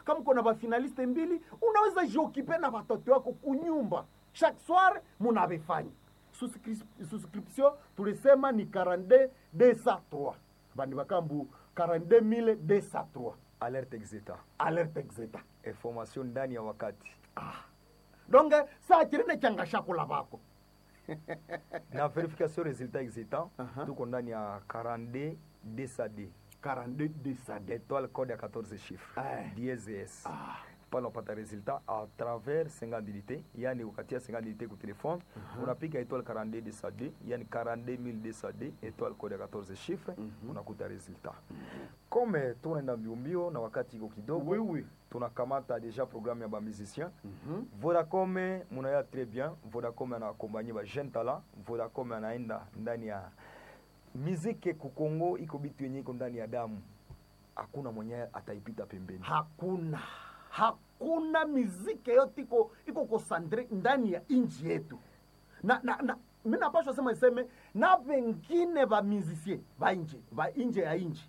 kama uko na bafinaliste mbili unaweza jiokipe na watoto wako kunyumba chaque soir munavifanya Suscri- suscription tulisema ni 42 203 bandi bakambu 42 203 alerte exeta alerte exeta information ndani ya wakati donge saa chirine changa shakula bako na verification resultat exeta Aha. tuko ndani ya 42 dsad 42 203 étoile code ya 14 chiffre Eh. DSS ah. pale unapata resultat à travers 50 unité yani ukatia 50 unité ku telefone unapiga étoile 42 dsad yani 42000 dsad étoile code ya 14 chiffre unakuta resultat comme tunaenda mbiombio na wakati iko kidogo Oui, oui. tunakamata deja programme ya bamusicien Mhm. vodacom munaya très bien vodacom anaakompanye ba jeune talent vodacom anaenda ndani ya miziki kukongo iko bitu yenye iko ndani ya damu hakuna mwenye ataipita pembeni hakuna hakuna miziki yote iko iko kosandre ndani ya inji yetu na, na, na mi napashwa sema iseme na vengine vamizisie va nje va inje ya inji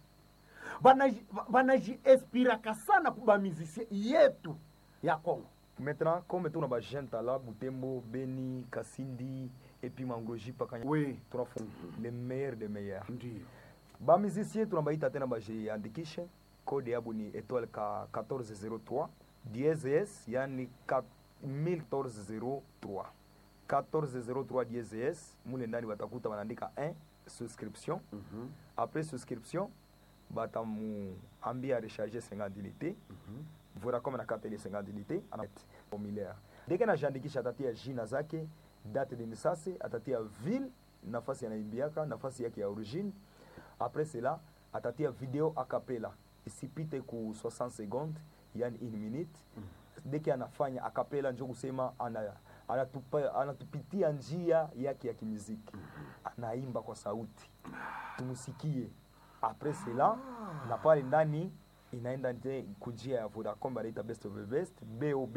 vanajiespiraka sana kubamizisie yetu ya kongo maintenant comme tuna ba jeune talent butembo beni kasindi epi mangoji pakanya we tunafu le meilleur de meilleur ndio bamusicien tunabaita tena bajiandikishe kode yabo ni étoile ka 1403 DSS yani ka- 1403 1403 DSS mule ndani batakuta wanaandika 1 subscription Mhm, après subscription batamuambia recharge 50 unité mhm. vodacom na kata ile 50 unité ana formulaire deke najiandikisha atatia jina zake date de naissance atatia ville nafasi anaimbiaka nafasi yake ya origine après cela atatia video acapella isipite ku 60 secondes yani 1 minute deke anafanya acapella njo kusema ana anatupa, anatupitia njia yake ya kimuziki anaimba kwa sauti tumusikie après cela na pale ndani inaenda nje kunjia ya Vodacom banaita best of the best bob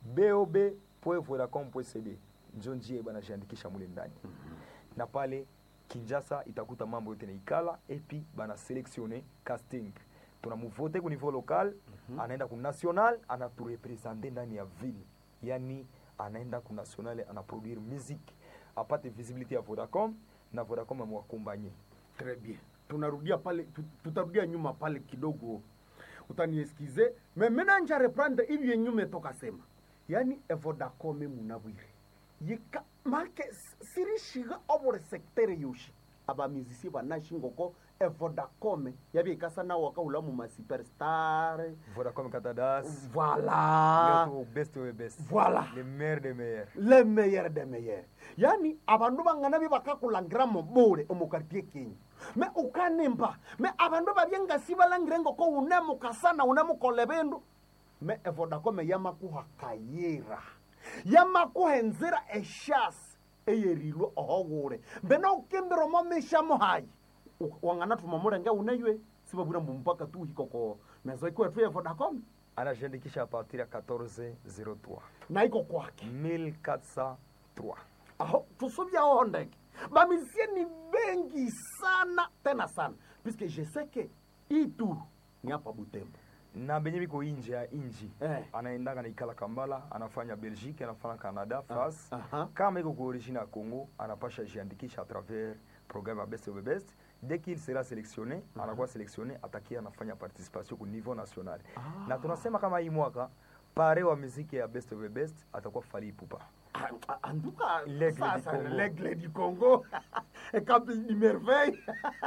bob.vodacom.cd njo njia banajiandikisha mule ndani na pale Kinshasa itakuta mambo yote naikala epi bana selectionne casting tunamuvote ku niveau local anaenda ku national anaturepresente ndani ya ville yani anaenda ku national anaproduire musique apate visibilité ya Vodacom na Vodacom amwakompanye Très bien. Tunarudia pale tu- tutarudia nyuma pale kidogo. Utanieskize. Mais maintenant nja reprendre hivi yenye umetoka sema. Yaani Evodacom munabwire. Yika make s- sirishiga obore secteur yoshi. Aba musicien banashi ngoko Evodacom yabi ikasa na wakaula mu ma superstar. Vodacom Katadas Voilà. Leo tu best of the best Voilà. le meilleur des meilleurs le meilleur des meilleurs yani abandu bangana bi bakakulangira mo bure omukartie kenyu me ukanimba me abandu babyengasi balangire ngoko unemukasana unemukola bindu me evodakome yamakuha kayira yamakuha enzira eshasi eyerilwe ohogure mbena ukimbira omo mishamo hayi U- wangana tuma mulenge uneywe sibabwira mbu mpaka tuhikoko mezo ikwetu yevodakome anajiandikisha a partir ya 1403 na iko kwake 1403 aho tusubyaho ndege bamisie ni bengi sana tena sana puisque je sais que itu ni hapa butembo na benye biko inje ya inji Eh. anaendaka naikala kambala anafanya belgique anafanya canada france aha. kama iko ku origine ya congo anapasha jiandikisha à travers programme ya best of the best dès qu'il sera sélectionné anakuwa sélectionné atakia anafanya participation ku niveau national na tunasema kama hii mwaka pare wa muziki ya best of the best atakuwa fali ipupa Ah, ah, anduka L'aigle du sasa, Congo. l'aigle du congo ekapi ni merveille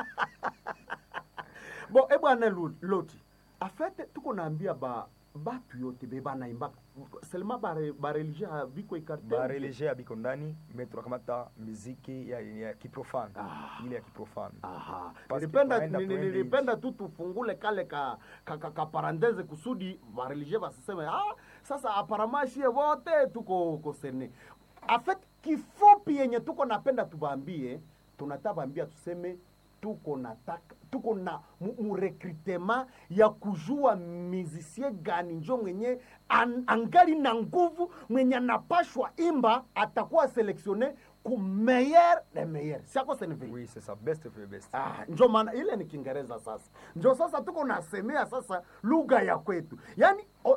bon e bwana Lu- loti afete tuko naambia ba batu yote be banaimbaka selema bareligie ba biko ikarte barelege ya biko ndani me tunakamata muziki ya, ya kiprofane Ah. ile ya kiprofane Aha. Parce Nilipenda, tunaenda ni- ni- tuende nilipenda tu tufungule kale ka, ka, ka, ka parandeze kusudi vareligie basiseme ah, sasa aparamashie vote tuko kosene afet kifupi yenye tuko napenda tubaambie tunata bambia tuseme tuko nataka tuko na mu- murekrutema ya kujua mizisie gani njo mwenye an, angali na nguvu mwenye anapashwa imba atakuwa seleksione ku meilleur de meilleur siako senevili oui c'est ça best of the best Ah, njo maana ile ni Kiingereza sasa, njo sasa tuko nasemea sasa lugha ya kwetu, yaani o-